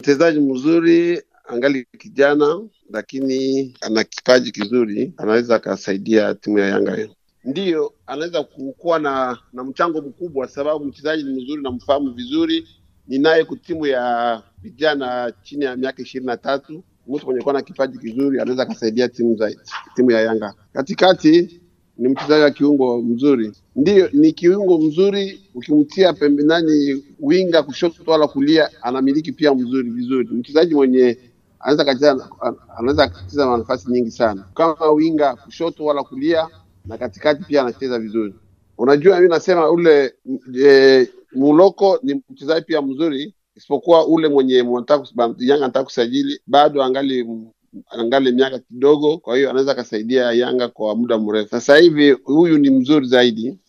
mchezaji mzuri angali kijana, lakini ana kipaji kizuri, anaweza akasaidia timu ya Yanga hiyo. Ndiyo, anaweza kuwa na na mchango mkubwa, sababu mchezaji ni mzuri, namfahamu vizuri, ninaye ku timu ya vijana chini ya miaka ishirini na tatu. Mtu mwenye kuwa na kipaji kizuri anaweza akasaidia timu za timu ya Yanga. Katikati ni mchezaji wa kiungo mzuri, ndiyo ni kiungo mzuri. Ukimtia pembe nani winga kushoto wala kulia, anamiliki pia mzuri vizuri. Mchezaji mwenye anaweza kacheza, anaweza akacheza nafasi nyingi sana, kama winga kushoto wala kulia, na katikati pia anacheza vizuri. Unajua, mimi nasema ule e, Muloko ni mchezaji pia mzuri, isipokuwa ule mwenye Yanga anataka kusajili bado angali angali miaka kidogo, kwa hiyo anaweza akasaidia Yanga kwa muda mrefu. Sasa hivi huyu ni mzuri zaidi,